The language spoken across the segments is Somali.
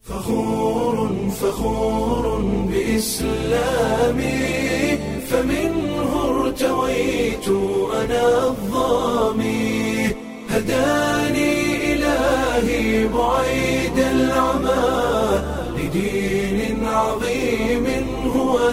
فخور فخور بإسلامي فمنه ارتويت أنا الظامي هداني إلهي بعيد العمى لدين عظيم هو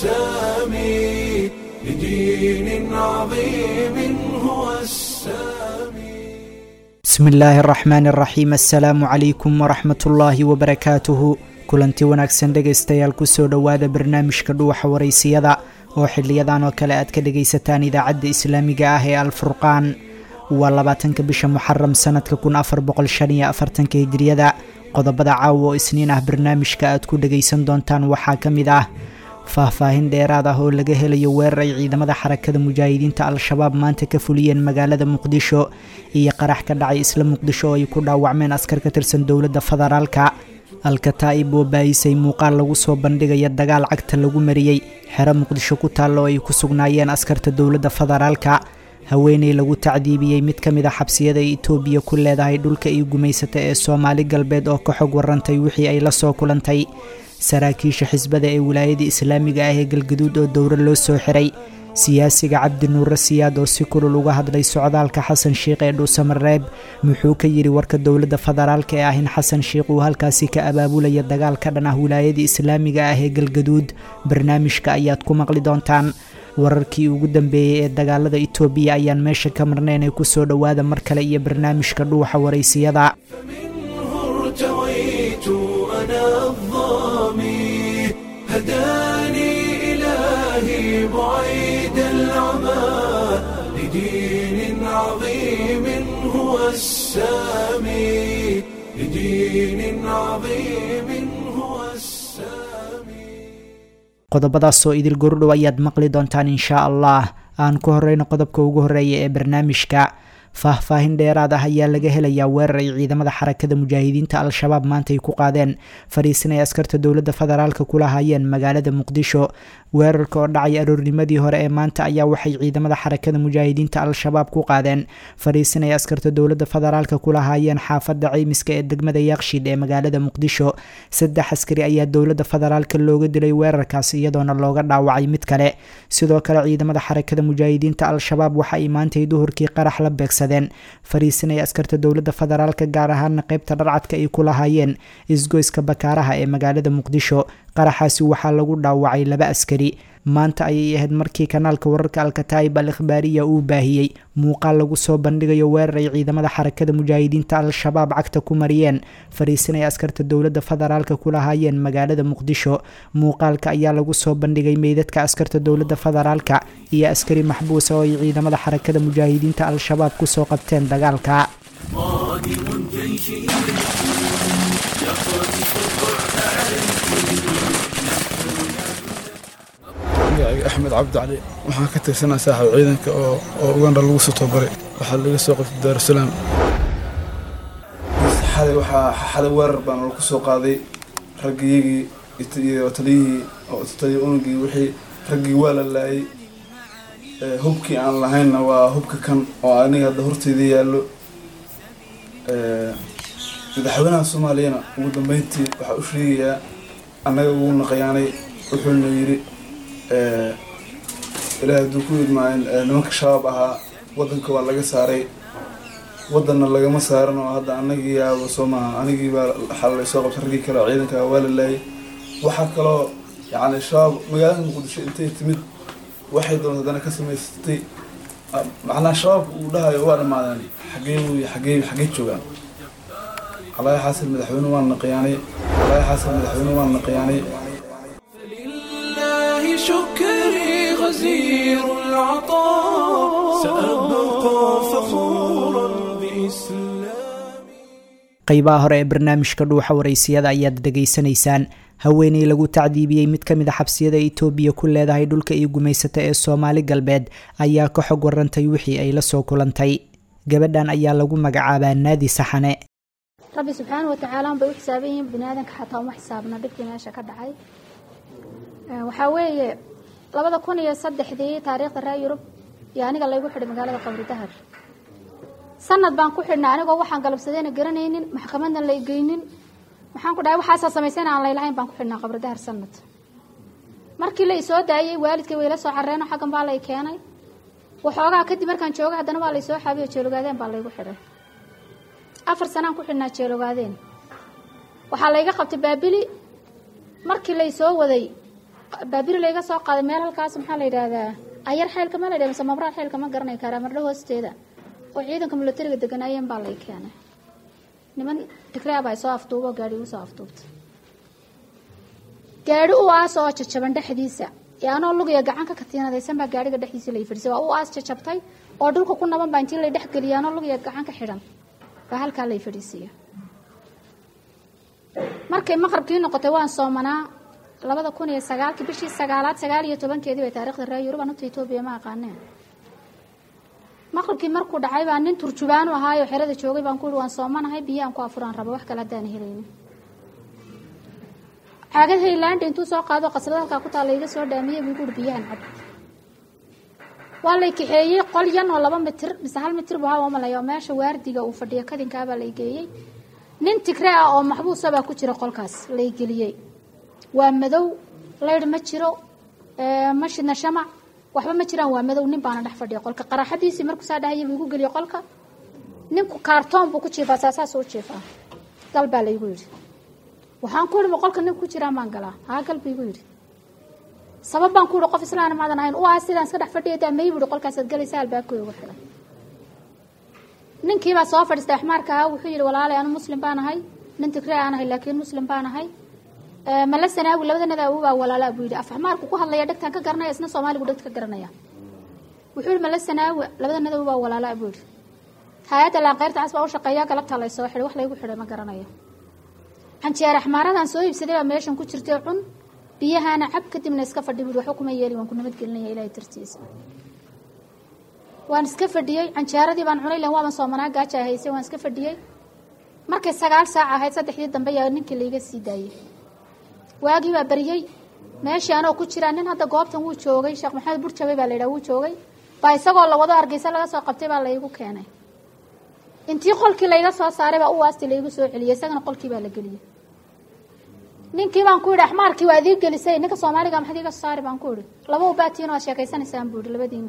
السامي لدين عظيم هو السامي bismi illaahi araxmaan araxiim assalaamu calaykum waraxmat ullaahi wabarakaatuhu kulanti wanaagsan dhegaystayaal kusoo dhowaada barnaamijka dhuwaxa waraysiyada oo xiliyadan oo kale aad ka dhagaysataan idaacadda islaamiga ah ee alfurqaan waa labaatanka bisha muxaram sanadka kun afar boqol shan iyo afartanka hijiriyada qodobada caawa oo isniin ah barnaamijka aad ku dhagaysan doontaan waxaa ka mid ah faahfaahin dheeraad ah oo laga helayo weerar ay ciidamada xarakada mujaahidiinta al-shabaab maanta ka fuliyeen magaalada muqdisho iyo qarax ka dhacay isla muqdisho oo ay ku dhaawacmeen askar ka tirsan dowladda federaalka alkataa'ib oo baayisay muuqaal lagu soo bandhigaya dagaal cagta lagu mariyey xero muqdisho ku taalla oo ay ku sugnaayeen askarta dowladda federaalka haweeney lagu tacdiibiyey mid ka mid a xabsiyada ay itoobiya ku leedahay dhulka ay gumaysata ee soomaali galbeed oo ka xog warantay wixii ay la soo kulantay saraakiisha xisbada ee wilaayada islaamiga ah ee galgaduud oo dowro loo soo xiray siyaasiga cabdi nuure siyaad oo si kulul uga hadlay socdaalka xasan sheikh ee dhuusamareeb muxuu ka yidhi warka dowladda federaalka ee ah in xasan sheikh uu halkaasi ka abaabulaya dagaal ka dhan ah wilaayada islaamiga ah ee galgaduud barnaamijka ayaad ku maqli doontaan wararkii ugu dambeeyey ee dagaalada itoobiya ayaan meesha ka marnayn ee kusoo dhowaada mar kale iyo barnaamijka dhuuxa waraysiyada فمنه ارتويت أنا الظامي هداني إلهي بعيد العمى لدين عظيم هو السامي لدين عظيم هو السامي qodobadaasoo idil gordhow ayaad maqli doontaan inshaa allah aan ku horeyno qodobka ugu horeeya ee barnaamijka faahfaahin dheeraad ah ayaa laga helayaa weerar ay ciidamada xarakada mujaahidiinta al-shabaab maanta ay ku qaadeen fadhiisin ay askarta dowladda federaalka kula hayeen magaalada muqdisho weerarka oo dhacay aroornimadii hore ee maanta ayaa waxay ciidamada xarakada mujaahidiinta al-shabaab ku qaadeen fadhiisin ay askarta dowladda federaalka kula hayeen xaafadda ceymiska ee degmada yaaqshid ee magaalada muqdisho saddex askari ayaa dowladda federaalka looga dilay weerarkaas iyadoona looga dhaawacay mid kale sidoo kale ciidamada xarakada mujaahidiinta al-shabaab waxa ay maantay duhurkii qarax la beegsadeen fariisinaya askarta dowladda federaalka gaar ahaana qeybta dharcadka ay ku lahaayeen isgoyska bakaaraha ee magaalada muqdisho qaraxaasi waxaa lagu dhaawacay laba askari maanta ayay ahayd markii kanaalka wararka alkataa'ib al ikhbaariya uu baahiyey muuqaal lagu soo bandhigayo weerar ay ciidamada xarakada mujaahidiinta al-shabaab cagta ku mariyeen fariisinaya askarta dowladda federaalka ku lahaayeen magaalada muqdisho muuqaalka ayaa lagu soo bandhigay meydadka askarta dowladda federaalka iyo askari maxbuusa oo ay ciidamada xarakada mujaahidiinta al-shabaab kusoo qabteen dagaalka magacayga axmed cabdi cali waxaan ka tirsanaa saaxiib ciidanka oo oo ugandha lagu soo tababaray waxaa laga soo qabtay daarusalaam xalay waxaa xalay weerar baana lagu soo qaaday raggiyagii iyo taliyihii oo taliya unugii wixii raggii waa la laayay Ee, hubkii aan lahaynna waa hubka kan oo aniga hadda horteyda yaallo Ee, madaxweynaha soomaaliyana ugu dambeyntii waxaa u sheegayaa annaga ugu naqayaanay wuxuuna yidhi ee, ilaahay hadduu ku idmaayin ee, nimanka shabaab ahaa waddanka waa laga saaray waddanna lagama saaran oo hadda anagii yaaba soo maaha anigii baa xalay soo qabtay raggii kale oo ciidanka waa la laayay waxaa kaloo yacni shabaab magaalada muqdisho intay timid waxay doonta haddana ka samaysatay ah, macnaha shabaabka uu dhahayo waa dhammaadeen xagee wey xagee xagee joogaan calaahi xasan madaxweyne waan naqayaanay calaahi xasan madaxweyne waan naqayaanay فلله شكري غزير العطاء سأبقى فخورا بإسلامي qeybaha hore ee barnaamijka dhuuxa waraysiyada ayaad dhegaysanaysaan haweeney lagu tacdiibiyey mid ka mid a xabsiyada itoobiya ku leedahay dhulka iyo gumaysata ee soomaali galbeed ayaa ka xog warantay wixii ay la soo kulantay gabadhan ayaa lagu magacaabaa naadi saxane rabbi subxaana wa tacaala unbay u xisaaban yihiin bini aadanka xataa uma xisaabna dhibkii meesha ka dhacay Ee, waxaa weeye labada kun iyo saddexdii taariikhda reer yurub iyo aniga laygu xidhay magaalada qabri dahar sanad baan ku xidhnay anigoo waxaan galabsadeyna garanaynin maxkamadna la igeynin waxaan ku dhahay waxaasaa samaysayna aan laylahayn baan ku xidhnaa qabradahar sanad markii la isoo daayey waalidkay wayla soo carreeno xaggan baa lay keenay waxoogaa kadib markaan jooga haddana waa laysoo xaabiyo jeelogaadeen baa laygu xidhay afar sanaan ku xidhnaa jeelogaadeen waxaa layga qabtay baabili markii laysoo waday baabili layga soo qaaday meel halkaas maxaa la yidhaahdaa ayar xeylka ma la yidhahda mise mabraar xeylka ma garanay karaa mardho hoosteeda oo ciidanka milatariga deganaayeen baa lay keenay niman tigraab ay soo afduubo gaadhi igu soo afduubtay gaadhi u aas oo jajaban dhexdiisa ee anoo lugiya gacan ka katiinadaysan baa gaadhiga dhexdiisa lay fadhisay waa u aas jajabtay oo dhulka ku naban baa intii lay dhex geliyay anoo lugiya gacan ka xidhan baa halkaa lay fadhiisiya markay maqrabkii noqotay waan soomanaa labada kun iyo sagaalkii bishii sagaalaad sagaal iyo tobankeedii bay taarikhda reer yurub anugta etoobiya ma aqaaneen maqribkii markuu dhacay baa nin turjubaanu ahaayo xerada joogay baan ku ihi waan soomanahay biyaan ku afuraan rabo wax kale haddaan helaynin caagad haylaanda intuu soo qaado qasrada halkaa ku taalla iga soo dhaamiyey buu guuri biyahan cab waa lay kaxeeyey qol yan oo laba mitir mise hal mitir buu hawa malaya oo meesha waardiga uu fadhiyo kadinkaabaa lay geeyey nin tigre ah oo maxbuusa baa ku jira qolkaas lay geliyey waa madow laydh ma jiro ma shidna shamac waxba ma jiraan waa madow nin baana dhex fadhiya qolka qaraxadiisii markuu saa dhahaya buu igu geliye qolka ninku kaartoon buu ku jiifaa saasaas u jiifaa gal baa laygu yidhi waxaan ku ihi ma qolka nin ku jiraa maan galaa haa gal buu igu yidhi sabab baan ku ihi qof islaana maadan ahayn u ah sidaan iska dhex fadhiya daa may buhi qolkaasaad galaysa albaabkooda ugu xidhan ninkiibaa soo fadhiistay axmaarka ahaa wuxuu yidhi walaalay anu muslim baan ahay nin tigree aan ahay laakiin muslim baan ahay mala sanaawi labadanada awobaa walaalaa buu yidhi af axmaarku ku hadlaya dhegtaan ka garanaya isna soomaaligu dhegta ka garanaya wuxuu yidhi mala sanaawi labadanada awobaa walaalaa buu yidhi hay-adda laanqeyrta cas baa u shaqeeya galabtaa lay soo xidhay wax laygu xidhay ma garanayo canjeer axmaaradan soo iibsaday baa meeshan ku jirtay cun biyahaana cab kadibna iska fadhi buui waxba kuma yeeli waan ku nabadgelinaya ilahay dartiisa waan iska fadhiyey canjeeradii baan cunay lan waaban soomanaa gaaja haysay waan iska fadhiyey markay sagaal saac ahayd saddexdii dambe yaa ninkii laiga sii daayey waagii baa baryey meeshii anoo ku jiraa nin hadda goobtan wuu joogay sheekh maxamed burjabay baa la yidhaha wuu joogay baa isagoo la wado hargeysa laga soo qabtay baa laygu keenay intii qolkii layga soo saaray baa u waasti laygu soo celiyey isagana qolkii baa la geliyey ninkii baan ku yidhi axmaarkii waa idii gelisay ninka soomaaliga maxad iiga soo saari baan ku idhi laba ubaatiin oo ad sheekaysanaysaan buu ihi labadiina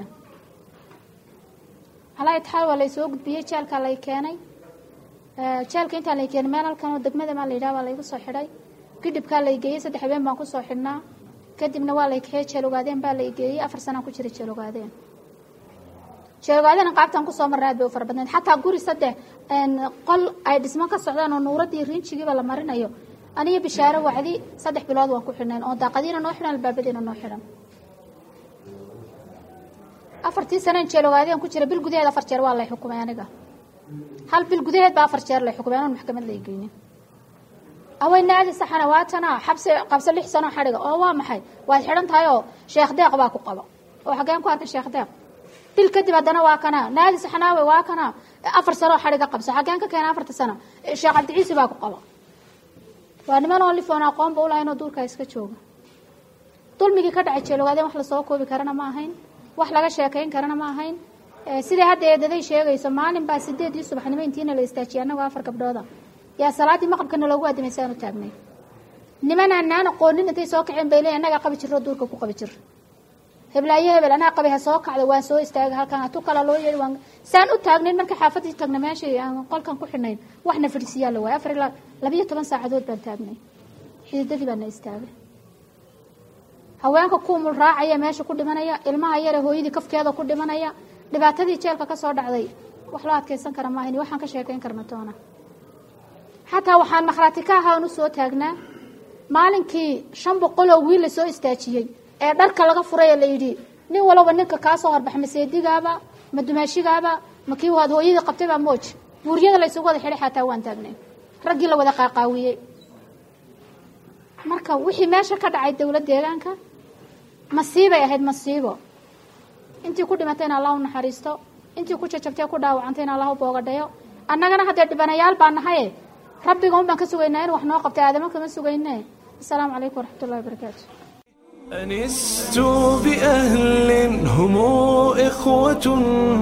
calaa itixaal waa laysoo gudbiyey jeelkaa lay keenay jeelka intaan lay keenay meel halkan oo degmada maa la yidhaha baa laygu soo xidhay gidhibkaa lay geeyey saddex habeen baan kusoo xidhnaa kadibna waa lay kaxey jeelogaadeen baa lay geeyey afar sanaan ku jiray jeelogaadeen jeelogaadeen qaabtaan kusoo marna aad bay u fara badnayd xataa guri saddex qol ay dhismo ka socdaan oo nuuradii riinjigiiba la marinayo aniyo bishaaro wacdi saddex bilood waan ku xidhnayn oo daaqadiina noo xidhan albaabadiina noo xidhan afartii saneen jeelogaadeen ku jira bil gudaheed afar jeer waa lay xukumay aniga hal bil gudaheed baa afar jeer lay xukumay anoon maxkamad lay geynin aweynaadi saxana waatana xabsi qabso lix sanoo xadhiga oo waa maxay waad xidhan tahay oo sheekh deeq baa ku qaba oo xageen ku arkay sheekh deeq bil kadib haddana waa kana naadi saxnaawe waa kana afar sanoo xadhiga qabso xageen ka keena afarta sano sheekh cabdiciisi baa ku qaba waa niman oo lifoon aqoonba ulahayn oo duurkaa iska jooga dulmigii ka dhacay jeelogaadeen wax lasoo koobi karana ma ahayn wax laga sheekayn karana ma ahayn siday hadda eedaday sheegayso maalin baa sideedii subaxnimo intiina la istaajiyay annagoo afar gabdhooda yaa salaaddii maqribkana loogu aadimaysaanu taagnay nimanaan naan aqoonin intay soo kaceen bay leeyiin annagaa qabi jirro duurka ku qabi jir heblaayo hebel anaa qabay ha soo kacda waan soo istaagay halkan hatu kala loo yeedhi waan saan u taagnayn marka xaafadii tagna meeshii aan qolkan ku xidhnayn waxna fadhisiyaa la waayay afar ilaa labiyo toban saacadood baan taagnay xididadii baana istaagay haweenka kuumul raacaya meesha ku dhimanaya ilmaha yare hooyadii kafkeeda ku dhimanaya dhibaatadii jeelka ka soo dhacday wax loo adkaysan kara maahayn waxaan ka sheekayn karna toona xataa waxaan makhraati ka ahaa u soo taagnaa maalinkii shan boqol oo wiil la soo istaajiyey ee dharka laga furay ee la yidhi nin walaba ninka kaa soo horbaxa ma seedigaaba ma dumaashigaaba ma kii waad hooyadii qabtaybaa mooj buuryada la ysugu wada xidhay xataa waan taagnay raggii la wada qaaqaawiyey marka wixii meesha ka dhacay dowlad deegaanka masiibay ahayd masiibo intii ku dhimatayna allah u naxariisto intii ku jajabtay ku dhaawacantayna allah u boogadhayo annagana haddee dhibanayaal baa nahaye rabbiga un baan ka sugaynaa in wax noo qabtay aadamo kama sugayne asalaamu calaykum waraxmat ullahi wabarakaatu أنست بأهل هم إخوة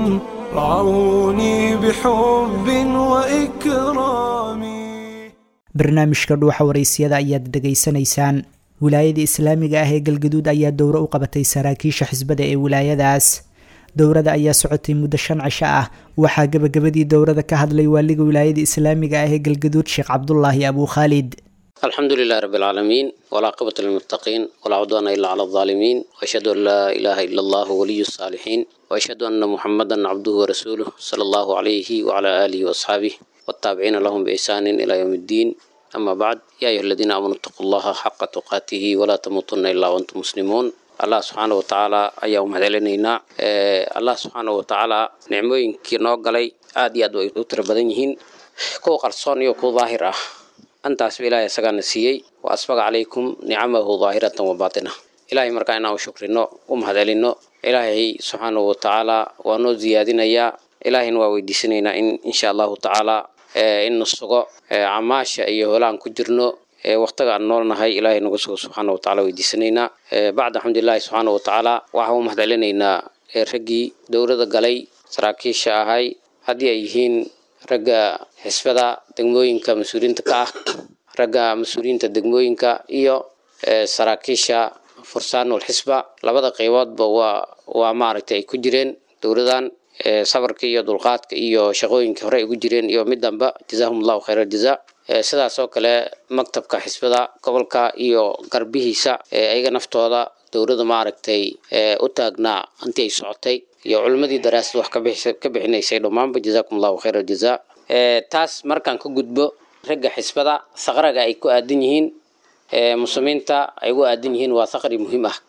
رعوني بحب وإكرام barnaamijka dhuuxa waraysiyada ayaad dhegaysanaysaan wilaayada islaamiga ah ee galgaduud ayaa dowro u qabatay saraakiisha xisbada ee wilaayadaas dowrada ayaa socotay muddo shan cisho ah waxaa gebagabadii dowrada ka hadlay waaliga wilaayada islaamiga ah ee galgaduud sheekh cabdulaahi abuu khaalid الحمد لله رب العالمين والعاقبة للمتقين ولا عدوان إلا على الظالمين وأشهد أن لا إله إلا الله ولي الصالحين وأشهد أن محمدا عبده ورسوله صلى الله عليه وعلى آله وأصحابه والتابعين لهم بإحسان إلى يوم الدين أما بعد يا أيها الذين آمنوا اتقوا الله حق تقاته ولا تموتن إلا وأنتم مسلمون allah subxaana watacaala ayaa u mahadcelinaynaa allah subxaana watacaala nicmooyinkii noo galay aad iyo aad way u tiro badan yihiin kuwa qarsoon iyo kuwa daahir ah antaasba ilaahay isagaana siiyey wa asbaga calaykum nicamahu daahiratan wa baatina ilaahay markaa inaan u shukrino u mahadcelino ilaahay subxaana watacaala waa noo ziyaadinayaa ilaahayna waa weydiisanaynaa in insha allahu tacaala in na sugo camaasha iyo holaan ku jirno waqtiga aan noolnahay ilaahay nagu sugo subxaana watacaala weydiisanaynaa bacda alxamdulilahi subxaana watacaala waxaan u mahadcelinaynaa raggii dowlada galay saraakiisha ahay haddii ay yihiin ragga xisbada degmooyinka mas-uuliyiinta ka ah ragga mas-uuliyiinta degmooyinka iyo saraakiisha fursaanul xisba labada qeyboodba waa waa maaragtay ay ku jireen dowladan sabarka iyo dulqaadka iyo shaqooyinka hore ay ugu jireen iyo midanba jazaahum allahu khayra aljaza sidaas oo kale maktabka xisbada gobolka iyo garbihiisa ayaga naftooda dowlada maaragtay u taagnaa intii ay socotay iyo culimmadii daraasad wax ka bixinaysay dhammaanba jazaakum allahu khayra aljaza taas markaan ka gudbo ragga xisbada saqraga ay ku aadan yihiin muslimiinta ay ugu aadan yihiin waa saqri muhiim ah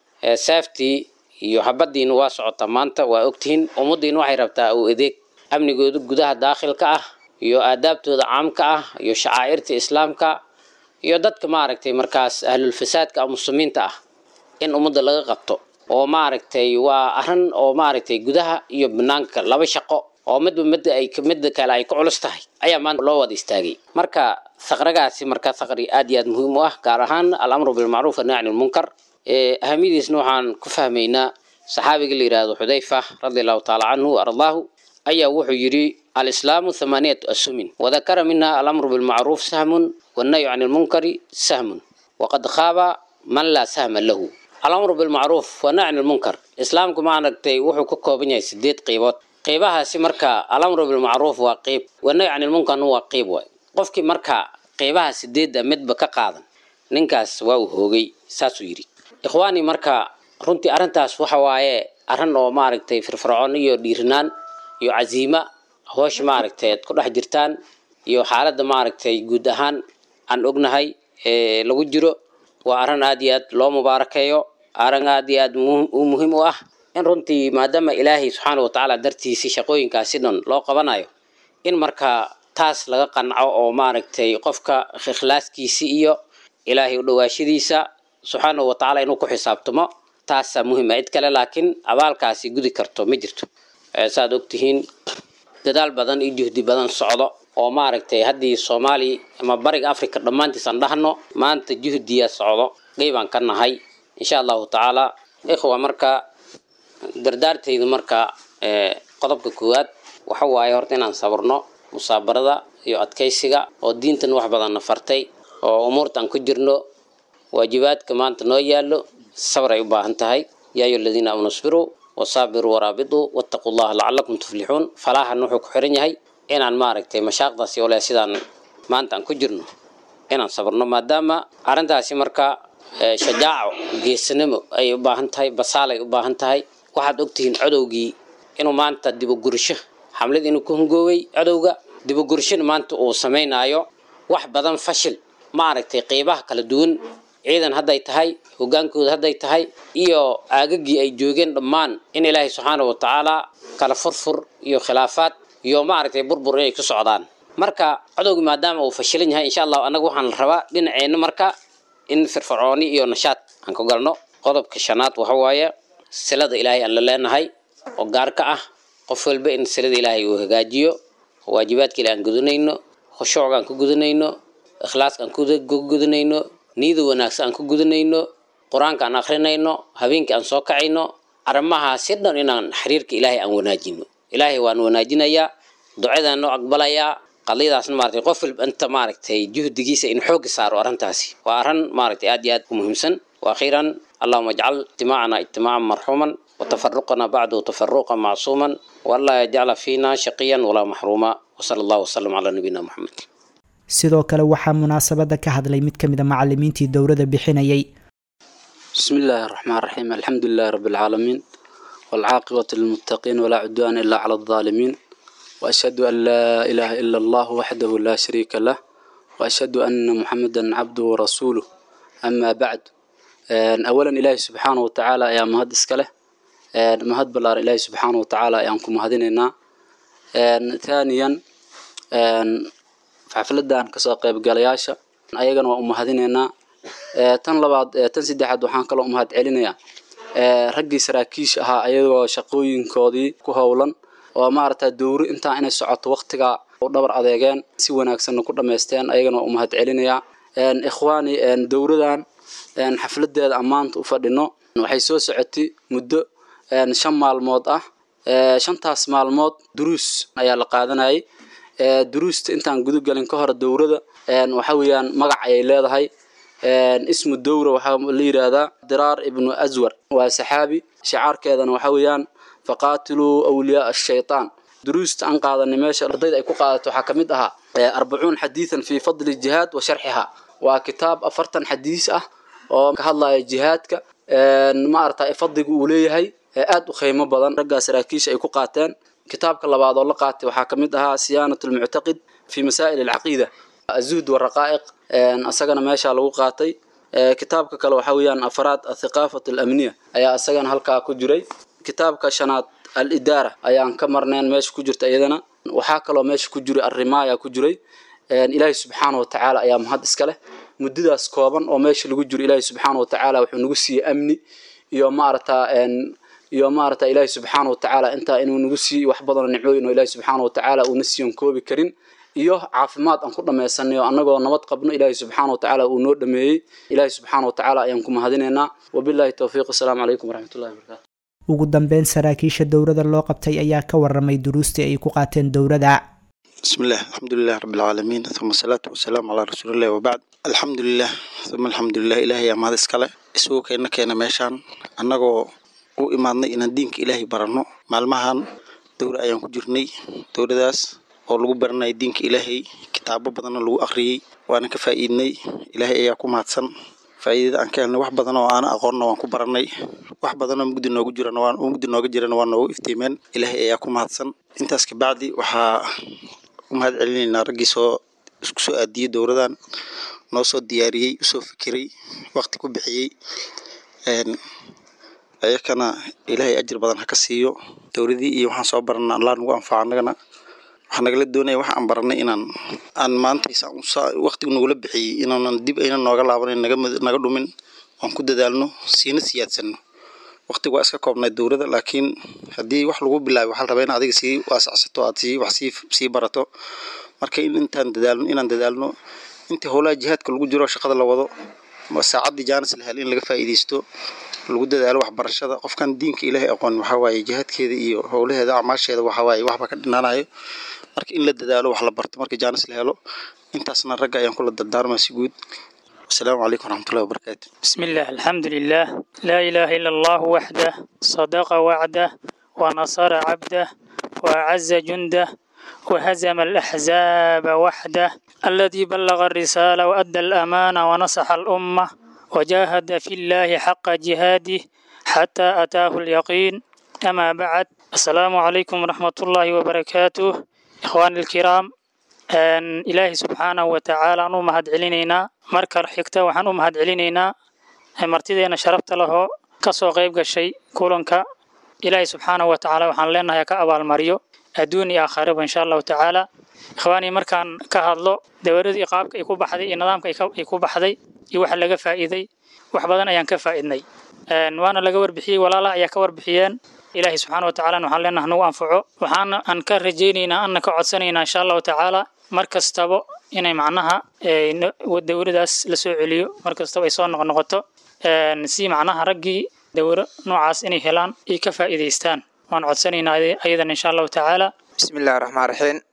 saaftii iyo habadiina waa socotaa maanta waa ogtihiin ummaddiina waxay rabtaa uu adeeg amnigooda gudaha daakhilka ah iyo aadaabtooda caamka ah iyo shacaa'irta islaamka iyo dadka maaragtay markaas ahlulfasaadka ah muslimiinta ah in ummadda laga qabto oo maaragtay waa arrin oo maaragtay gudaha iyo banaanka laba shaqo oo midba midda ay midda kale ay ku culus tahay ayaa maanta loo wada istaagay marka saqragaasi marka saqri aad iyo aad muhiim u ah gaar ahaan alamru bilmacruuf annahy can ilmunkar ahamiyadiisna waxaan ku fahmaynaa saxaabiga la yidhaahdo xudayfa radi allahu taala canhu ardaahu ayaa wuxuu yidhi alislaamu thamaaniyatu asumin wadakara minha alamru bilmacruuf sahmun wannahyu can ilmunkari sahmun waqad khaaba man laa sahma lahu alamru bilmacruuf wannahyu can ilmunkar islaamku maaragtay wuxuu ka kooban yahay sideed qeybood qeybahaasi marka alamru bilmacruuf waa qeyb wannahyu can ilmunkarna waa qeyb waay qofkii marka qeybaha sideedda midba ka qaadan ninkaas waa uu hoogay saasuu yidhi ikhwaani marka runtii arrintaas waxa waaye arrin oo maaragtay firfircoon iyo dhiirinaan iyo casiima hoosha maaragtay ad ku dhex jirtaan iyo xaaladda maaragtay guud ahaan aan ognahay ee lagu jiro waa arrin aad iyo aad loo mubaarakeeyo arrin aad iyo aad u muhiim u ah in runtii maadaama ilaahay subxaana watacaala dartiisii shaqooyinkaasi dhan loo qabanayo in marka taas laga qanco oo maaragtay qofka ikhlaaskiisi iyo ilaahay u dhawaashadiisa subxaana watacaala inuu ku xisaabtamo taasaa muhiima cid kale laakiin abaalkaasi gudi karto ma jirto saaad ogtihiin dadaal badan iyo juhdi badan socdo oo maaragtay haddii soomaaliya ama bariga africa dhammaantiisaan dhahno maanta juhdiya socdo qeybaan ka nahay insha allahu tacaala ikhwa marka dardaartaydu marka qodobka koowaad waxa waaye horta inaan sabarno musaabarada iyo adkaysiga oo diintan wax badanna fartay oo umuurtaan ku jirno waajibaadka maanta noo yaallo sabr ay u baahan tahay yaa ayu aladiina aamanu isbiruu wasaabiruu waraabituu wattaquu llaha lacalakum tuflixuun falaahan wuxuu ku xiran yahay inaan maaragtay mashaaqdaasi ole sidaan maanta aan ku jirno inaan sabarno maadaama arrintaasi marka shajaaco geesanimo ay u baahan tahay basaal ay u baahan tahay waxaad ogtihiin codowgii inuu maanta dibogursho xamlad inuu ku hungooway codowga dibogurshona maanta uu samaynaayo wax badan fashil maaragtay qeybaha kala duwan ciidan hadday tahay hogaankooda hadday tahay iyo aagagii ay joogeen dhammaan in ilaahay subxaana wa tacaala kala furfur iyo khilaafaad iyo maaragtay burbur inay ku socdaan marka codowgii maadaama uu fashilan yahay insha allahu annaga waxaan rabaa dhinaceenna marka in firfircooni iyo nashaad aan ku galno qodobka shanaad waxa waaye silada ilaahay aan la leenahay oo gaar ka ah qof walba in silada ilaahay uu hagaajiyo waajibaadka ilahay aan gudanayno khushuucga aan ku gudanayno ikhlaaska aan ku gudanayno niyada wanaagsan aan ku gudanayno qur-aanka aan akrinayno habeenkii aan soo kacayno arrimahaasi dhan inaan xiriirka ilaahay aan wanaajino ilaahay waan wanaajinayaa ducadaan noo aqbalayaa qadiyadaasna maaragtay qof walba inta maaragtay juhdigiisa in xoogga saaro arrintaasi waa arrin maaragtay aad iyo aad u muhiimsan waakhiiran allahuma ajcal ijtimaacana ijtimaacan marxuuman watafaruqana bacdu tafaruqa macsuuman walaa yajcala fiina shaqiyan walaa maxruuma wasala allahu wasalam calaa nabiyina moxamed sidoo kale waxaa munaasabada ka hadlay mid ka mid a macalimiintii dowladda bixinayay بسم الله الرحمن الرحيم الحمد لله رب العالمين والعاقبة للمتقين ولا عدوان إلا على الظالمين وأشهد أن لا إله إلا الله وحده لا شريك له وأشهد أن محمدا عبده ورسوله أما بعد آن، أولا إلهي سبحانه وتعالى يا مهد إسكاله آن، مهد بلار إلهي سبحانه وتعالى يانكم مهديننا آن، ثانيا آن، xafladan kasoo qaybgalayaasha ayagana waa u mahadinaynaa Ee, tan labaad ee, tan saddexaad waxaan kaloo u mahad celinayaa ee, raggii saraakiisha ahaa ayagoo shaqooyinkoodii ku howlan oo maaragta dowri intaa inay socoto waqtiga u dhabar adeegeen si wanaagsanna ku dhammaysteen ayagana waa u mahad celinayaa Een, ikhwaani een, dowradan een, xafladeeda ammaanta u fadhino waxay soo socotay muddo een, shan maalmood ah Ee, shantaas maalmood duruus ayaa la qaadanayay Ee, duruusta intaan gudagelin ka hor dowrada een, waxa weeyaan magac ayay leedahay Een, ismu dowra waxaa la yidhaahdaa diraar ibnu aswar waa saxaabi shicaarkeedana waxa weeyaan faqaatiluu awliyaa ashaytaan duruusta aan qaadanay meesha ardayda ay ku qaadato waxaa ka mid ahaa ee, arbacuun xadiidan fii fadli jihaad wa sharxiha waa kitaab afartan xadiis ah oo ka hadlaya jihaadka Een, ma aragtay fadliga uu leeyahay ee aad u qiimo badan raggaa saraakiisha ay ku qaateen kitaabka labaad oo la qaatay waxaa ka mid ahaa siyaanat lmuctaqid fi masaa'il alcaqiida azuhd waraqaa'iq Een, asagana meeshaa lagu qaatay Ee, kitaabka kale waxaa weeyaan afraad athiqaafat alamniya ayaa asagana halkaa ku jiray kitaabka shanaad alidaara ayaan ka marneen meesha ku jirta iyadana waxaa kaloo meesha ku jiray arrimaaya ku jiray Een, ilaahay subxaana wa tacaala ayaa mahad iska leh muddadaas kooban oo meesha lagu jiro ilaahay subxaana wa tacaala wuxuu nagu siiyey amni iyo maaragtaa een, iyo maaragta ilaahay subxaana wa tacaala intaa inuu nagu siiyo wax badanoo nicmooyin oo ilaahay subxaana wa tacaala uuna siiyon koobi karin iyo caafimaad aan ku dhammaysanay oo annagoo nabad qabno ilaahay subxaana wa tacaala uu noo dhameeyey ilaahay subxaana wa tacaala ayaan ku mahadinaynaa wabilaahi towfiiq asalaamu calaykum waraxmatullahi wabarakaatu ugu dambeyn saraakiisha dowladda loo qabtay ayaa ka waramay duruustii ay ku qaateen dowladda بسم الله الحمد لله رب العالمين ثم الصلاة والسلام على رسول الله وبعد الحمد لله ثم الحمد لله إلهي يا مهد اسكاله isugu keena keena meeshaan annagoo u imaadnay inaan diinka ilaahay baranno maalmahan dowra ayaan ku jirnay dowradaas oo lagu baranaya diinka ilaahay kitaabo badanna lagu akhriyey waana ka faa'iidnay ilaahay ayaa ku mahadsan faa'iidada aan ka helnay wax badan oo aana aqoonna waan ku barannay wax badan oo mugdi noogu jirana waan mugdi nooga jirana waa noogu iftiimeen ilaahay ayaa ku mahadsan intaas kabacdi waxaa u mahad celinaynaa raggii soo isku soo aadiyey dowradan noo soo diyaariyey usoo fikiray waqti ku bixiyey Een, ayakana ilaahay ajir badan ha ka siiyo dowladii iyo waxaan soo barana allah nagu anfaca annagana waxaa nagala doonaya wax aan baranay inaan aan maanta isaan usa- waqtigu nagula bixiyey inaanan dib ayna nooga laabanin naga mid- naga dhumin aan ku dadaalno siina siyaadsano waqtigu waa iska koobnay dowladda laakiin haddii wax lagu bilaabay waxaa la rabaa in adiga sii waasacsato aad sii wax sii sii barato marka in intaan dadaalno inaan dadaalno intii howlaha jihaadka lagu jiro shaqada la wado ma saacaddii jaanis la hel in laga faa'iidaysto lagu dadaalo waxbarashada qofkan diinka ilaahay aqoon waxaa waaye jihaadkeeda iyo howlaheeda acmaasheeda waxaa waaye waxba ka dhinaanayo marka in la dadaalo wax la barto marka jaanis la helo intaasna ragga ayaan kula dardaarmaa si guud wasalaamu calaykum waraxmatullahi wabarakaatu بسم الله الحمد لله لا إله إلا الله وحده صدق وعده ونصر عبده وأعز جنده وهزم الأحزاب وحده الذي بلغ الرسالة وأدى الأمانة ونصح الأمة وجاهد في الله حق جهاده حتى أتاه اليقين أما بعد السلام عليكم ورحمة الله وبركاته إخواني الكرام Een, ilaahay subxaanahu wa tacaala aan u mahad celinaynaa marka xigta waxaan u mahad celinaynaa ee martideena sharafta lahoo ka soo qayb gashay kulanka ilaahay subxaanahu wa tacaala waxaan leenahay ha ka abaalmariyo adduun iyo aakhiraba insha allahu tacaala ikhwaanii markaan ka hadlo dawaradii qaabka ay ku baxday iyo nidaamka ay ka- ay ku baxday iyo waxa laga faa'iiday wax badan ayaan ka faa'iidnay Een, waana laga warbixiyey walaalaha ayaa ka warbixiyeen ilaahay subxaana wa tacaala waxaan leenahay nagu anfaco waxaana aan ka rajaynaynaa anna ka codsanaynaa insha allahu tacaala mar kastaba inay macnaha ee, no- dawladaas la soo celiyo mar kastaba ay soo noqnoqoto Een, si macnaha raggii dawro noocaas inay helaan ay ka faa'iidaystaan waan codsanaynaa ayadana insha allahu tacaala بسم الله الرحمن الرحيم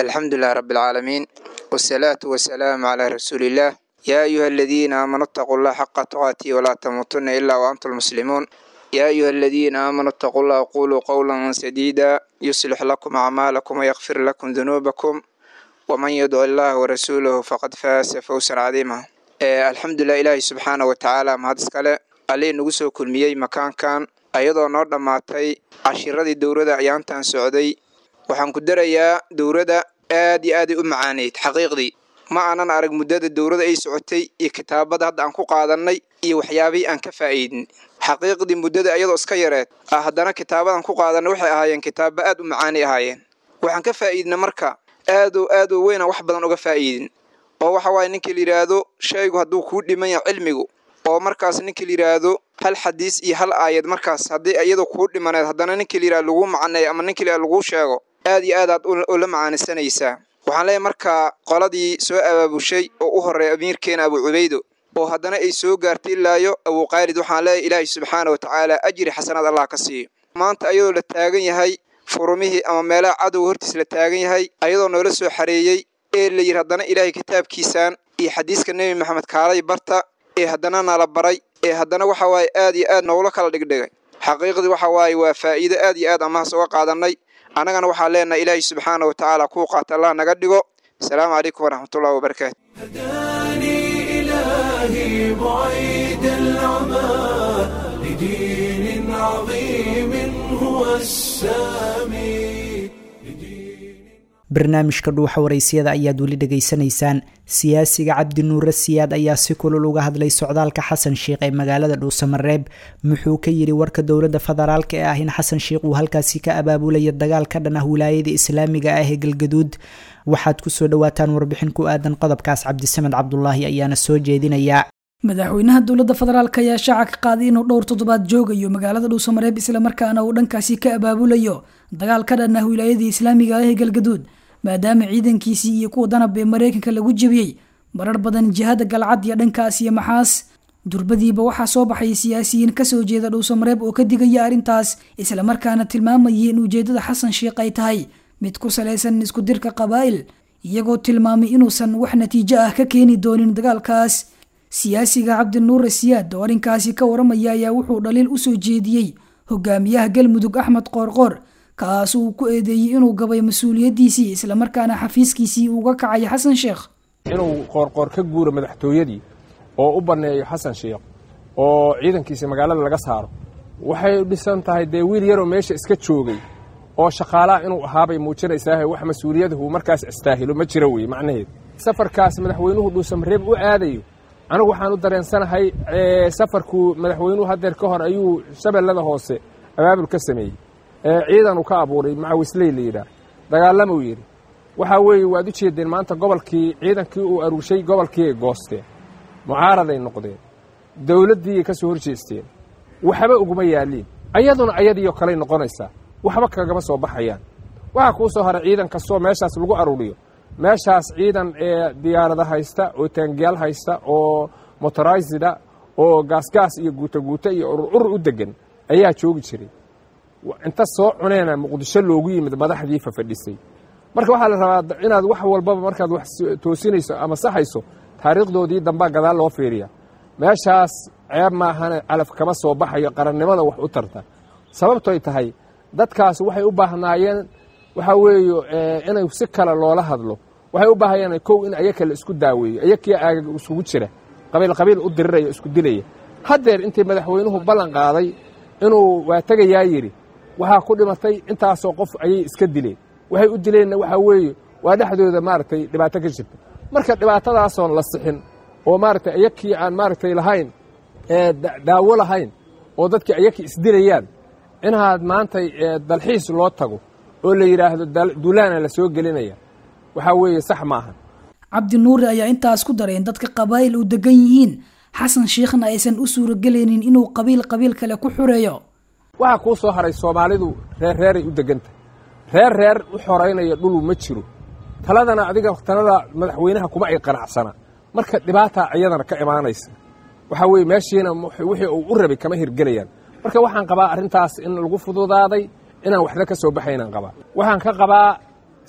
الحمد لله رب العالمين والصلاة والسلام على رسول الله يا أيها الذين آمنوا اتقوا الله حق تقاته ولا تموتن إلا وأنتم مسلمون يا أيها الذين آمنوا اتقوا الله وقولوا قولا سديدا يصلح لكم أعمالكم ويغفر لكم ذنوبكم ومن يدع الله ورسوله فقد فاز فوزا عظيما Eh, alxamdulilah ilaahay subxaana wa tacaala mahad iskale allii nagu soo kulmiyey makaankan ayadoo noo dhammaatay cashiradii dowladda ayaantan socday waxaan ku darayaa dowladda aad iyo aaday u macaaneyd xaqiiqdii ma aanan arag muddada dowladda ay socotay iyo kitaabada hadda aan ku qaadannay iyo waxyaabihii aan ka faa'iidin xaqiiqdii muddada iyadoo iska yareed ah haddana kitaabadan ku qaadanay waxay ahaayeen kitaaba aad u macaanay ahaayeen waxaan ka faa'iidna marka aadoo aad oo weyna wax badan uga faa'iidin oo waxa waaye ninkii la yidhaahdo shaygu hadduu kuu dhiman yahay cilmigu oo markaas ninkii la yidhaahdo hal xadiis iyo hal aayad markaas haddii iyadu kuu dhimaneed haddana ninkii la yidhahdo laguu macaneeyo ama ninkii la laguu sheego aad iyo aad aad ula macaanisanaysaa waxaan leeyahay markaa qoladii soo abaabushay oo u horreeya amiirkeena abu cubaydo oo haddana ay soo gaartay ilaayo abuqaalid waxaan leeyahay ilaahay subxaana wa tacaala ajri xasanaad allah ka siiyo maanta ayadoo la taagan yahay furumihii ama meelaha cadowga hortiis la taagan yahay ayadoo noola soo xareeyey ee la yidhi haddana ilaahay kitaabkiisaan iyo xadiiska nebi maxamed kaalay barta ee haddana nala baray ee haddana waxa waaye aad iyo aad noogula kala dhigdhigay xaqiiqdii waxa waaye waa faa'iido aad iyo aad amahaas uga qaadannay annagana waxaan leenahay ilaahay subxaana wa tacaala kuu qaata allah naga dhigo asalaamu calaykum waraxmatullahi wabarakaatu هداني إلهي بعيد العمى لدين عظيم هو السامي barnaamijka dhuuxa waraysiyada ayaad weli dhegaysanaysaan siyaasiga cabdi nuure siyaad ayaa si kulul uga hadlay socdaalka xasan sheikh ee magaalada dhuusamareeb muxuu ka yidhi warka dowladda federaalk ee ah in xasan sheikh uu halkaasi ka abaabulaya dagaal ka dhan ah wilaayada islaamiga ah ee galgaduud waxaad kusoo dhawaataan warbixin ku aadan qodobkaas cabdisamed cabdulaahi ayaana soo jeedinayaa madaxweynaha dowladda federaalk ayaa shaaca ka qaaday inuu dhowr toddobaad joogayo magaalada dhuusamareeb islamarkaana uu dhankaasi ka abaabulayo dagaal ka dhan ah wilaayadii islaamiga ah ee galgaduud maadaama ciidankiisii iyo kuwa danab ee mareykanka lagu jebiyey marar badan jihada galcad iyo dhankaas iyo maxaas durbadiiba waxaa soo baxay siyaasiyiin kasoo jeeda dhuusamareeb oo ka digaya arrintaas islamarkaana tilmaamayay in ujeedada xasan sheikh ay tahay mid ku salaysan isku dirka qabaa'il iyagoo tilmaamay inuusan wax natiijo ah ka keeni doonin dagaalkaas siyaasiga cabdinuure siyaad oo arrinkaasi ka waramaya ayaa wuxuu dhaliil usoo jeediyey hogaamiyaha galmudug axmed qoorqoor kaas uu ku eedeeyey inuu gabay mas-uuliyaddiisii islamarkaana xafiiskiisii uga kacay xasan sheekh inuu qoorqoor ka guuro madaxtooyadii oo u banneeyo xasan sheekh oo ciidankiisa magaalada laga saaro waxay dhisan tahay dee wiil yaroo meesha iska joogay oo shaqaalaha inuu ahaabay muujinaysaa wax mas-uuliyadahu markaas istaahilo ma jiro weye macnaheedu safarkaas madaxweynuhu dhuusamareeb u aadayo anigu waxaan u dareensanahay safarku madaxweynuhu haddeer ka hor ayuu shabeellada hoose abaabul ka sameeyey ciidanu ka abuuray macawisley la yidhaah dagaalamuu yidhi waxaa weeye waad u jeedeen maanta gobolkii ciidankii uu aruushay gobolkiiay goosteen mucaaraday noqdeen dowladdiiay ka soo hor jeesteen waxba uguma yaaliin ayaduna ayadiioo kaley noqonaysaa waxba kagama soo baxayaan waxaa kuu soo haray ciidan kastoo meeshaas lagu aruuriyo meeshaas ciidan ee diyaarada haysta oo taangiyaal haysta oo motoraysida oo gaasgaas iyo guutaguuta iyo urur u degan ayaa joogi jiray inta soo cuneena muqdisho loogu yimid madaxdii fafadhisay marka waxaa la rabaa inaad wax walbaba markaad wax toosinayso ama saxayso taariikhdoodii dambaa gadaal loo fiiriya meeshaas ceeb maahane calaf kama soo baxayo qarannimada wax u tarta sababtoy tahay dadkaas waxay u baahnaayeen waxaa weeye inay si kale loola hadlo waxay u baahayeen kow in ayaka la isku daaweeyo ayakii aagag isugu jira qabiil qabiil u diriraya isku dilaya haddeer intii madaxweynuhu ballan qaaday inuu waa tegayaa yidhi waxaa ku dhimatay intaasoo qof ayay iska dileen waxay u dileenna waxaa weeye waa dhexdooda maaragtay dhibaato ka jirta marka dhibaatadaasoon la sixin oo maaragtay ayakii aan maaragtay lahayn daawo lahayn oo dadkii ayakii isdilayaan inaad maantay dalxiis loo tago oo la yidhaahdo duulaana la soo gelinaya waxaa weeye sax maaha cabdi nuure ayaa intaas ku daray in dadka qabaa'il u degan yihiin xasan sheikhna aysan u suuragelaynin inuu qabiil qabiil kale ku xureeyo waxaa kuu soo haray soomaalidu reer reeray u degantahay reer reer u xoraynaya dhulu ma jiro taladana adiga talada madaxweynaha kuma ay qanacsana marka dhibaataa iyadana ka imaanaysa waxaa weeye meeshiina wixii uu u rabay kama hirgelayaan marka waxaan qabaa arrintaas in lagu fududaaday inaan waxba ka soo baxaynaan qabaa waxaan ka qabaa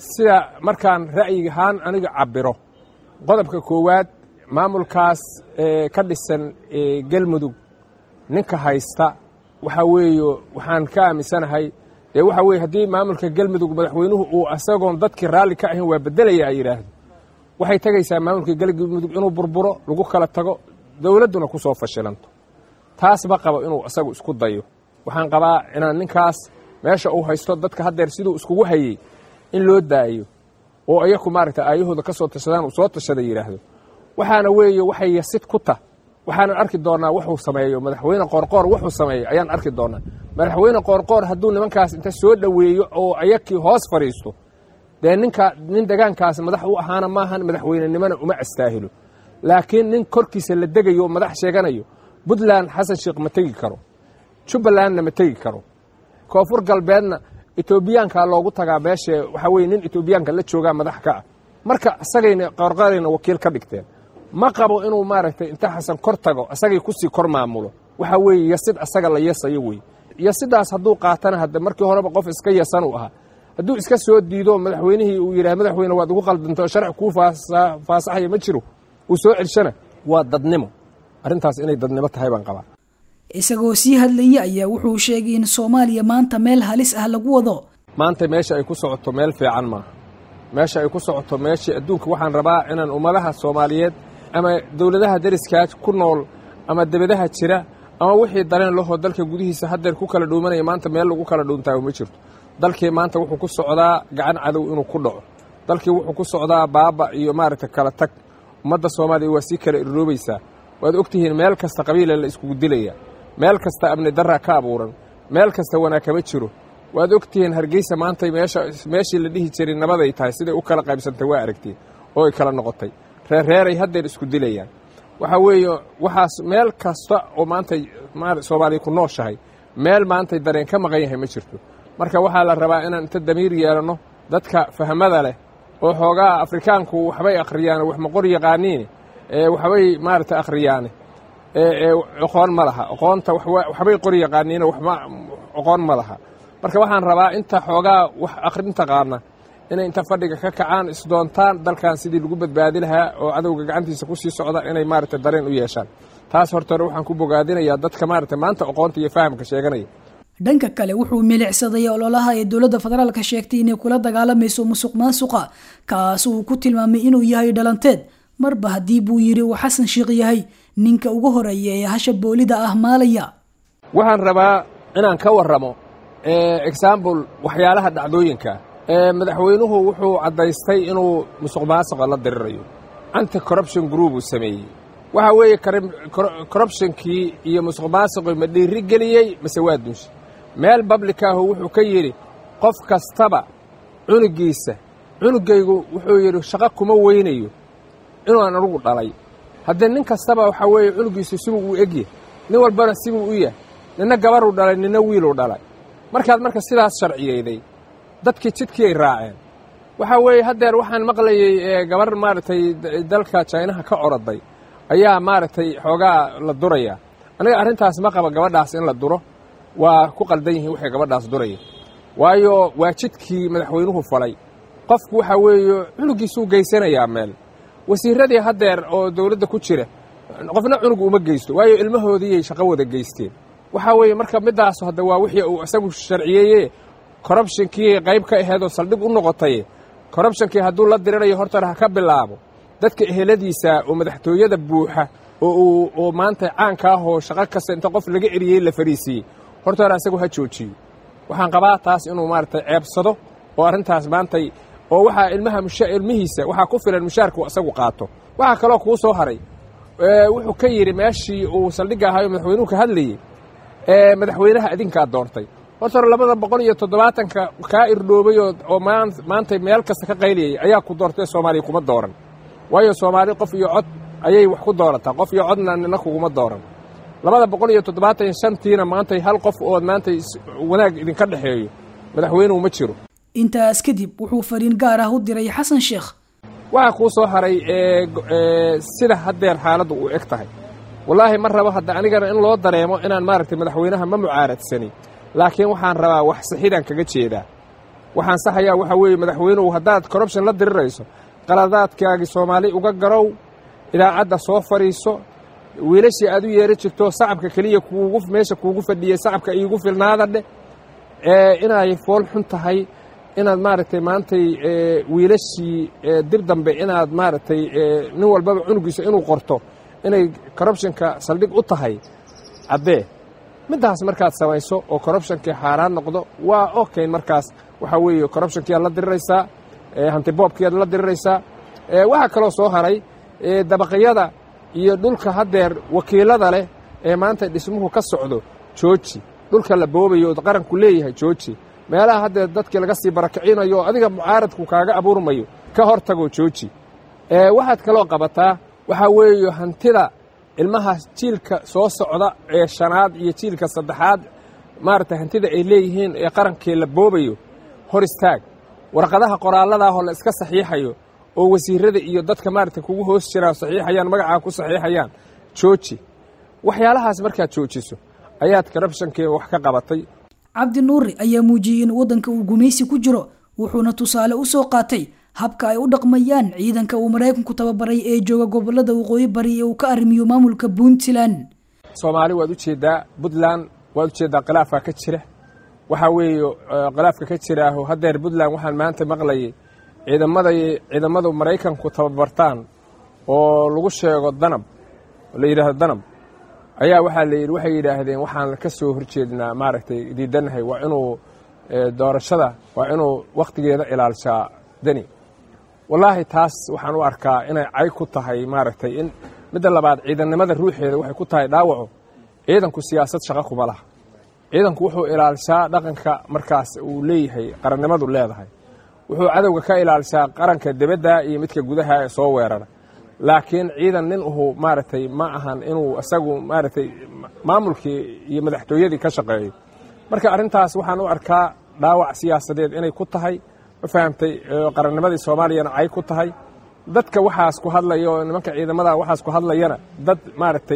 sida markaan ra'yiga ahaan aniga cabbiro qodobka koowaad maamulkaas ka dhisan galmudug ninka haysta waxaa weeye waxaan ka aaminsanahay dee waxa weye haddii maamulka galmudug madaxweynuhu uu isagoon dadkii raalli ka ahayn waa beddelaya ay yidhaahdo waxay tegaysaa maamulka galmudug inuu burburo lagu kala tago dowladduna ku soo fashilanto taas ma qabo inuu isagu isku dayo waxaan qabaa inaan ninkaas meesha uu haysto dadka haddeer siduu iskugu hayey in loo daayo oo iyaku maaragta aayahooda ka soo tashadaan uu soo tashada yidhaahdo waxaana weeye waxay yasid ku tah waxaanan arki doonaa wuxuu sameeyo madaxweyne qoorqoor wuxuu sameeyo ayaan arki doonaa madaxweyne qoorqoor hadduu nimankaas inta soo dhoweeyo oo ayakii hoos fadhiisto dee ninka nin degaankaas madax u ahaana maahan madaxweynenimona uma astaahilo laakiin nin korkiisa la degayo oo madax sheeganayo puntland xasan sheekh ma tegi karo jubbalandna ma tegi karo koonfur galbeedna etoobiyaanka loogu tagaa meesha waxaa weye nin etoobiyaanka la joogaa madax ka ah marka isagayna qoorqoorayna wakiil ka dhigteen ma qabo inuu maaragtay inta xasan kor tago isagay kusii kor maamulo waxaa weeye yasid asaga la yasayo wey yasidaas hadduu qaatana hadde markii horeba qof iska yasan uu ahaa hadduu iska soo diido madaxweynihii uu yidhaha madaxweyne waad ugu qaldantao sharci kuu faasaxaya ma jiro uu soo celshana waa dadnimo arrintaas inay dadnimo tahay baan qabaa isagoo sii hadlaya ayaa wuxuu sheegay in soomaaliya maanta meel halis ah lagu wado maanta meesha ay ku socoto meel fiican maaha meesha ay ku socoto meeshii adduunka waxaan rabaa inaan ummadaha soomaaliyeed ama dowladaha dariskaas ku nool ama debadaha jira ama wixii dareen lahoo dalka gudihiisa haddeer ku kala dhuumanaya maanta meel lagu kala dhuuntaayo ma jirto dalkii maanta wuxuu ku socdaa gacan cadow inuu ku dhaco dalkii wuxuu ku socdaa baaba iyo maaragta kala tag ummadda soomaaliya waa sii kala irroobaysaa waad ogtihiin meel kasta qabiila la iskugu dilaya meel kasta amni darra ka abuuran meel kasta wanaag kama jiro waad ogtihiin hargeysa maantay meesha meeshii la dhihi jiray nabaday tahay siday u kala qaybsantay waa aragtiin oo ay kala noqotay reerreeray haddeer isku dilayaan waxaa weeye waxaas meel kasta oo maantay soomaaliya ku nooshahay meel maantay dareen ka maqan yahay ma jirto marka waxaa la rabaa inaan inta damiir yeelanno dadka fahmada leh oo xoogaa afrikaanku waxbay akhriyaane wax maqor yaqaaniine waxbay maaragta akhriyaane oqoon ma laha oqoonta waxbay qor yaqaaniine waxma oqoon ma laha marka waxaan rabaa inta xoogaa wax akhrin taqaana inay inta fadhiga ka kacaan isdoontaan dalkan sidii lagu badbaadi lahaa oo cadowga gacantiisa ku sii socda inay maaragta dareen u yeeshaan taas horta hore waxaan ku bogaadinayaa dadka maaragta maanta oqoonta iyo fahamka sheeganaya dhanka kale wuxuu milicsaday ololaha ee dowladda federaalka sheegtay inay kula dagaalamayso musuq maasuqa kaas uu ku tilmaamay inuu yahay dhalanteed marba haddii buu yidhi uu xasan sheekh yahay ninka ugu horeeya ee hasha boolida ah maalaya waxaan rabaa inaan ka warramo exambul waxyaalaha dhacdooyinka madaxweynuhu wuxuu caddaystay inuu musuq maasuqa la dirirayo anti corruption group uu sameeyey waxaa weeye corruptionkii iyo musuq maasuqii ma dhiiri geliyey mase waa dunsha meel bablikaahu wuxuu ka yidhi qof kastaba cunugiisa cunugaygu wuxuu yidhi shaqo kuma weynayo inuaan anugu dhalay haddee nin kastaba waxaa weeye cunugiisu sibuu u egyahy nin walbana sibuu u yahay ninna gabaruu dhalay ninna wiiluu dhalay markaad marka sidaas sharciyeyday dadkii jidkii ay raaceen waxaa weeye haddeer waxaan maqlayey gabar maaragtay dalka jaynaha ka oroday ayaa maaragtay xoogaa la duraya aniga arrintaas ma qaba gabadhaas in la duro waa ku qaldan yihiin waxay gabadhaas duraya waayo waa jidkii madaxweynuhu falay qofku waxaa weeye cunugiisuu geysanayaa meel wasiiradii haddeer oo dowladda ku jira qofna cunug uma geysto waayo ilmahoodiiyay shaqo wada geysteen waxaa weeye marka middaas hadda waa wixii uu isagu sharciyeeye korrubshonkii qayb ka aheedoo saldhig u noqotay korrubshonkii hadduu la dirirayo hortar ha ka bilaabo dadka eheladiisa oo madaxtooyada buuxa oo uu oo maanta caanka ah oo shaqo kasta inta qof laga eriyey la fariisiiyey horta hore asagu ha joojiyo waxaan qabaa taas inuu maaragtay ceebsado oo arrintaas maantay oo waxaa ilmaha musha ilmihiisa waxaa ku filan mushaarku isagu qaato waxaa kaloo kuu soo haray wuxuu ka yidhi meeshii uu saldhigga ahaayo madaxweynuhu ka hadlayey madaxweynaha idinkaa doontay horta hore labada boqol iyo toddobaatanka kaa irdhoobay oo maantay meel kasta ka qayliyay ayaa ku doortay soomaaliya kuma dooran waayo soomaali qof iyo cod ayay wax ku doorataa qof iyo codna nina kuguma dooran labada boqol iyo toddobaatan iyo shantiina maantay hal qof oo maantay wanaag idinka dhexeeyo madaxweynuhu ma jiro intaas kadib wuxuu fariin gaar ah u diray xasan sheekh waxaa kuu soo haray sida haddeer xaaladdu u eg tahay wallaahi ma rabo hadda anigana in loo dareemo inaan maaragtay madaxweynaha ma mucaaradsani laakiin waxaan rabaa wax sixidaan kaga jeedaa waxaan saxayaa waxa weeye madaxweynuhu haddaad corruption la dirirayso qaladaadkaagii soomaali uga garow idaacadda soo fadhiiso wiilashii aad u yeeri jirto sacabka keliya kuugu meesha kuugu fadhiyey sacabka iigu filnaada dheh inay fool xun tahay inaad maaragtay maantay wiilashii dib dambe inaad maaragtay nin walbaba cunugiisa inuu qorto inay corruptionka saldhig u tahay caddee middaas markaad samayso oo corruptionkii xaaraan noqdo waa okayn markaas waxaa weeye corruptionkiiaad la diriraysaa hantiboobkiiaad la diriraysaa waxaa kaloo soo haray dabaqyada iyo dhulka haddeer wakiilada leh ee maanta dhismuhu ka socdo jooji dhulka la boobayo oo qaranku leeyahay jooji meelaha haddeer dadkii laga sii barakicinayo oo adiga mucaaradku kaaga abuurmayo ka hor tagoo jooji waxaad kaloo qabataa waxaa weeye hantida ilmaha jiilka soo socda ee shanaad iyo jiilka saddexaad maaragtay hantida ay leeyihiin ee qarankii la boobayo hor istaag warqadaha qoraalladaahoo la iska saxiixayo oo wasiirada iyo dadka maaragtay kugu hoos jiraa saxiixayaan magacaa ku saxiixayaan jooji waxyaalahaas markaad joojiso ayaad corruptionkii wax ka qabatay cabdi nuuri ayaa muujiyey in waddanka uu gumaysi ku jiro wuxuuna tusaale u soo qaatay habka ay u dhaqmayaan ciidanka uu maraykanku tababaray ee jooga gobolada waqooyi bari ee uu ka arrimiyo maamulka puntland soomaali waad u jeeddaa puntland waad u jeeddaa khilaafka ka jira waxaa weeye khilaafka ka jiraaho haddeer puntland waxaan maanta maqlayay ciidamaday ciidamadu maraykanku tababartaan oo lagu sheego danab la yidhaahdo danab ayaa waxaa la yidhi waxay yidhaahdeen waxaan ka soo horjeednaa maaragtay diidannahay waa inuu doorashada waa inuu wakhtigeeda ilaalshaa deni wallaahi taas waxaan u arkaa inay cay ku tahay maaragtay in midda labaad ciidannimada ruuxeeda waxay ku tahay dhaawaco ciidanku siyaasad shaqo kuma laha ciidanku wuxuu ilaalshaa dhaqanka markaas uu leeyahay qarannimadu leedahay wuxuu cadowga ka ilaalshaa qaranka debadda iyo midka gudaha ee soo weerara laakiin ciidan nin uhu maaragtay ma ahan inuu isagu maaragtay maamulkii iyo madaxtooyadii ka shaqeeyo marka arrintaas waxaan u arkaa dhaawac siyaasadeed inay ku tahay ma fahamtay qarannimadii soomaaliyana cay ku tahay dadka waxaas ku hadlaya oo nimanka ciidamada waxaas ku hadlayana dad maaragtay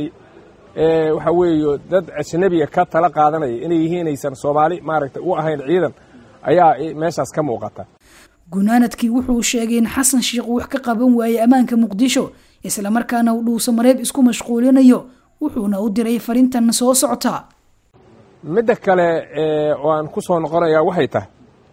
waxaa weeye dad ajnabiga ka tala qaadanaya inay yihiin aysan soomaali maaragtay u ahayn ciidan ayaa meeshaas ka muuqata gunaanadkii wuxuu sheegay in xasan sheikh wax ka qaban waayey ammaanka muqdisho islamarkaana uu dhuuso mareeb isku mashquulinayo wuxuuna u diray farintan soo socota midda kale oo aan ku soo noqonayaa waxay tahay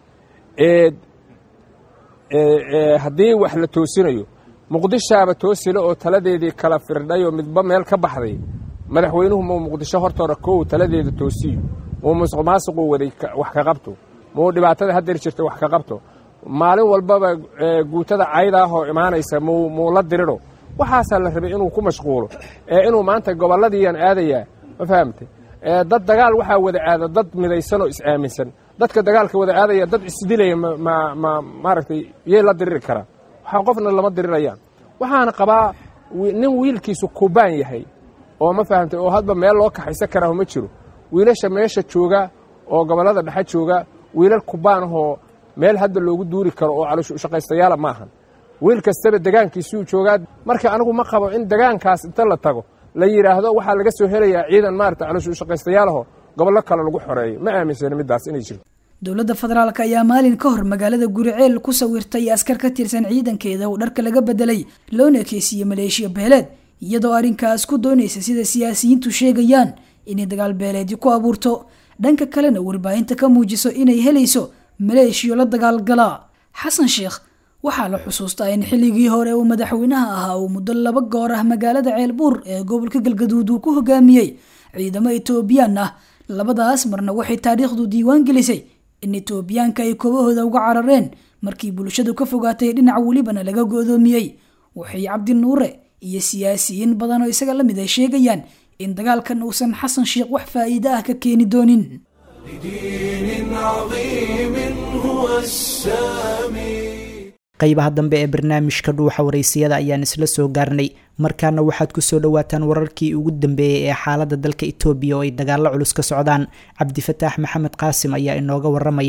haddii wax la toosinayo muqdishaaba toosile oo taladeedii kala firdhay oo midba meel ka baxday madaxweynuhu muu muqdisho hortoora kow taladeeda toosiyo muu musuq maasuquu waday wax ka qabto muu dhibaatada haddeer jirta wax ka qabto maalin walbaba guutada caydaahoo imaanaysa muu la diriro waxaasaa la rabay inuu ku mashquulo ee inuu maanta gobolladiiyan aadayaa ma fahamtay dad dagaal waxaa wada aada dad midaysan oo is-aaminsan dadka dagaalka wada aadaya dad isdilaya ma maaragtay yay la diriri karaan waxaa qofna lama dirirayaan waxaana qabaa nin wiilkiisu kubaan yahay oo ma fahamtay oo hadba meel loo kaxaysan karaa ma jiro wiilasha meesha jooga oo gobollada dhexe jooga wiilal kubaanahoo meel hadda loogu duuri karo oo calooshaqaystayaala ma ahan wiil kastaba degaankiisuu joogaa marka anigu ma qabo in degaankaas inta la tago la yidhaahdo waxaa laga soo helayaa ciidan maarata calooshaqaystayaalaho gobollo kale lagu xoreeyo ma aaminsani middaas inay jirto dowladda federaalk ayaa maalin ka hor magaalada guriceel ku sawirtay askar ka tirsan ciidankeeda oo dharka laga bedelay loona ekeysiiyey maleeshiya beeleed iyadoo arrinkaas ku doonaysa sida siyaasiyiintu sheegayaan inay dagaal beeleedii ku abuurto dhanka kalena warbaahinta ka muujiso inay helayso maleeshiyo la dagaalgalaa xasan sheekh waxaa la xusuustaa in xilligii hore uu madaxweynaha ahaa uu muddo laba goor ah magaalada ceelbuur ee gobolka galgaduud uu ku hogaamiyey ciidamo etoobiyaan ah labadaas marna waxay taariikhdu diiwaan gelisay in etoobiyaanka ay koobahooda uga carareen markii bulshadu ka fogaatay dhinac welibana laga go-doomiyey waxay cabdi nuure iyo siyaasiyiin badan oo isaga la mid ay sheegayaan in dagaalkan uusan xasan sheekh wax faa'iide ah ka keeni doonin لدين عظيم هو السامي qaybaha dambe ee barnaamijka dhuuxa waraysiyada ayaan isla soo gaarnay markaana waxaad kusoo dhawaataan wararkii ugu dambeeyey ee xaalada dalka itoobiya oo ay dagaalo culus ka socdaan cabdifataax maxamed qaasim ayaa inooga waramaya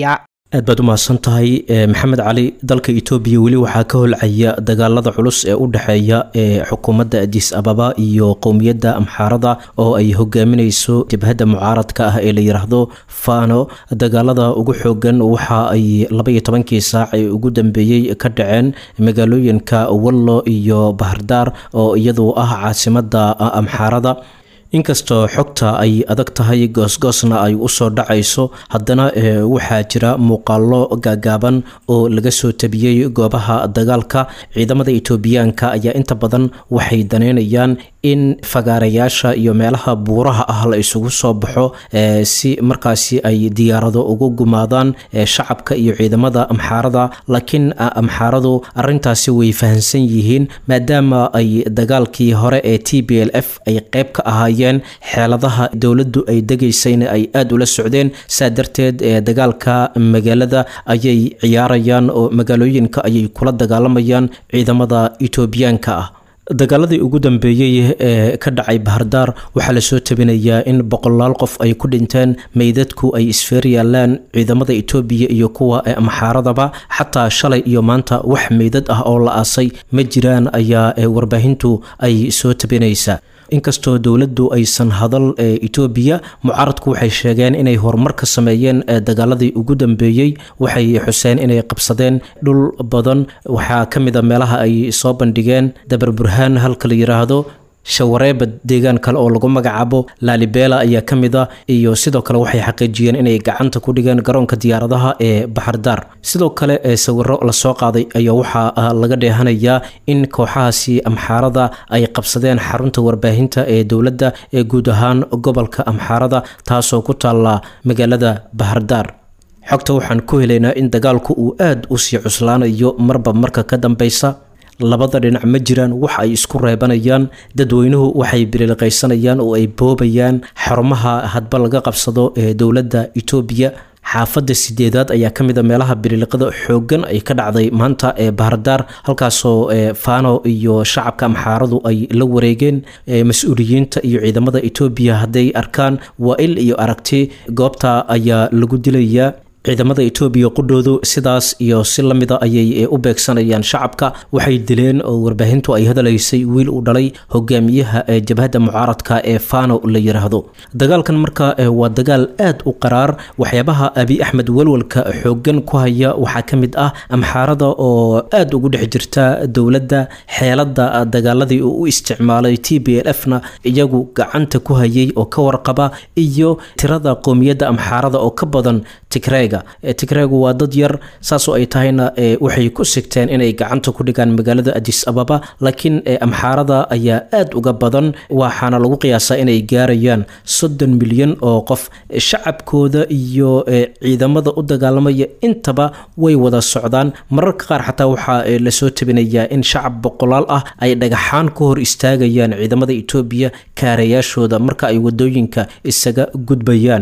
aad baad u mahadsan tahay maxamed cali dalka etoobiya weli waxaa ka holcaya dagaalada culus ee u dhexeeya ee xukuumadda adis ababa iyo qowmiyadda amxaarada oo ay hogaaminayso jabhadda mucaaradka ah ee la yiraahdo fano dagaalada ugu xoogan waxa ay labaiyo tobankii saac ee ugu dambeeyey ka dhaceen magaalooyinka wallo iyo bahardaar oo iyadu ah caasimadda amxaarada inkastoo xogta ay adag tahay goosgoosna ay usoo dhacayso haddana waxaa jira muuqaalo gaagaaban oo laga soo tabiyey goobaha dagaalka ciidamada etoobiyaanka ayaa inta badan waxay daneynayaan in fagaarayaasha iyo meelaha buuraha ah la isugu soo baxo si markaasi ay diyaarado ugu gumaadaan shacabka iyo ciidamada amxaarada laakiin amxaaradu arintaasi way fahamsan yihiin maadaama ay dagaalkii hore ee t b l f ay qeyb ka ahaayeen xeeladaha dowladdu ay degaysayna ay aada ula socdeen saa darteed dagaalka magaalada ayay ciyaarayaan oo magaalooyinka ayay kula dagaalamayaan ciidamada etoobiyaanka ah dagaaladii ugu dambeeyey ee ka dhacay bahardaar waxaa lasoo tabinayaa in boqolaal qof ay ku dhinteen meydadku ay isfeer yaalaan ciidamada etoobiya iyo kuwa amxaaradaba xataa shalay iyo maanta wax meydad ah oo la aasay ma jiraan ayaa warbaahintu ay soo tabinaysaa inkastoo dowladdu aysan hadal etoobiya mucaaradku waxay sheegeen inay horumar ka sameeyeen dagaaladii ugu dambeeyey waxay xuseen inay qabsadeen dhul badan waxaa ka mid a meelaha ay soo bandhigeen dabar burhaan halka la yiraahdo shawareeba deegaan kale oo lagu magacaabo laalibela ayaa ka mid a iyo sidoo kale waxay xaqiijiyeen inay gacanta ku dhigeen garoonka diyaaradaha ee baxardaar sidoo kale sawiro lasoo qaaday ayaa waxaa laga dheehanayaa in kooxahaasi amxaarada ay qabsadeen xarunta warbaahinta ee dowladda ee guud ahaan gobolka amxaarada taasoo ku taalla magaalada bahardaar xogta waxaan ku helaynaa in dagaalku uu aada u sii cuslaanayo marba marka ka dambeysa labada dhinac ma jiraan wax ay isku reebanayaan dadweynuhu waxay biriliqaysanayaan oo ay boobayaan xarumaha hadba laga qabsado ee dowladda etoobiya xaafadda sideedaad ayaa ka mid a meelaha biriliqada xooggan ay ka dhacday maanta ee bahardaar halkaasoo fano iyo shacabka amxaaradu ay la wareegeen mas-uuliyiinta iyo ciidamada etoobiya hadday arkaan waa il iyo aragti goobta ayaa lagu dilayaa ciidamada etoobiya qudhoodu sidaas iyo si lamida ayay u beegsanayaan shacabka waxay dileen oo warbaahintu ay hadalaysay wiil u dhalay hogaamiyaha ee jabhadda mucaaradka ee fano la yiraahdo dagaalkan marka waa dagaal aad u qaraar waxyaabaha abi axmed walwalka xoogan ku haya waxaa ka mid ah amxaarada oo aada ugu dhex jirta dowladda xeelada dagaaladii uu u isticmaalay t b l f na iyagu gacanta ku hayay oo ka warqaba iyo tirada qoomiyadda amxaarada oo ka badan tigreyga tigreegu waa dad yar saasoo ay tahayna waxay ku sigteen inay gacanta ku dhigaan magaalada adis ababa laakiin amxaarada ayaa aada uga badan waxaana lagu qiyaasaa inay gaarayaan soddon milyan oo qof shacabkooda iyo ciidamada u dagaalamaya intaba way wada socdaan mararka qaar xataa waxaa lasoo tabinayaa in shacab boqolaal ah ay dhagaxaan ku hor istaagayaan ciidamada etoobiya kaarayaashooda marka ay wadooyinka isaga gudbayaan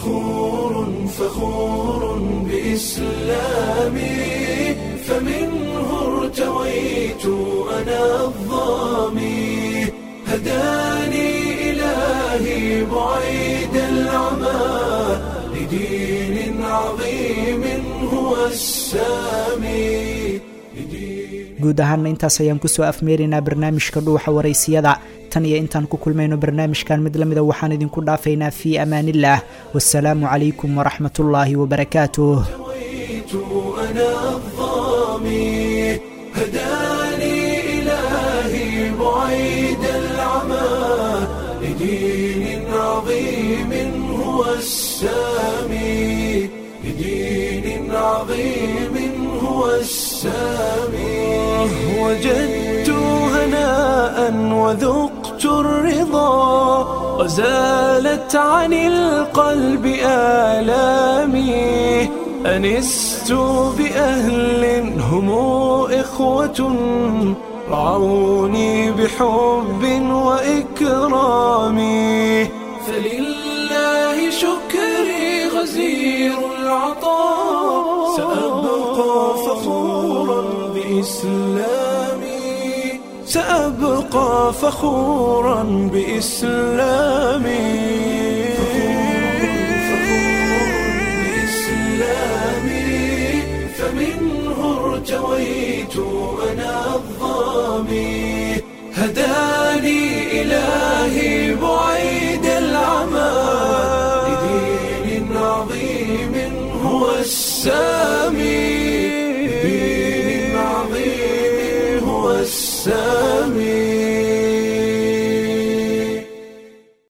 إسلامي فمنه ارتويت أنا الظامي هداني إلهي بعيد العمى لدين عظيم هو السامي guud ahaanna intaas ayaan kusoo afmeeraynaa barnaamijka dhuuxa waraysiyada tan iyo intaan ku kulmayno barnaamijkan mid lamida waxaan idinku dhaafaynaa fii amaanillaah wasalaamu calaykum waraxmatullaahi wabarakaatuh أنا الظامي هداني إلهي بعيد العمى لدين عظيم هو السامي لدين عظيم هو السامي وجدت هناء وذقت الرضا وزالت عن القلب آلامي أنست بأهل هم إخوة رعوني بحب وإكرام فلله شكري غزير العطاء سأبقى فخورا بإسلامي سأبقى فخورا بإسلامي ارتويت أنا الظامي هداني إلهي بعيد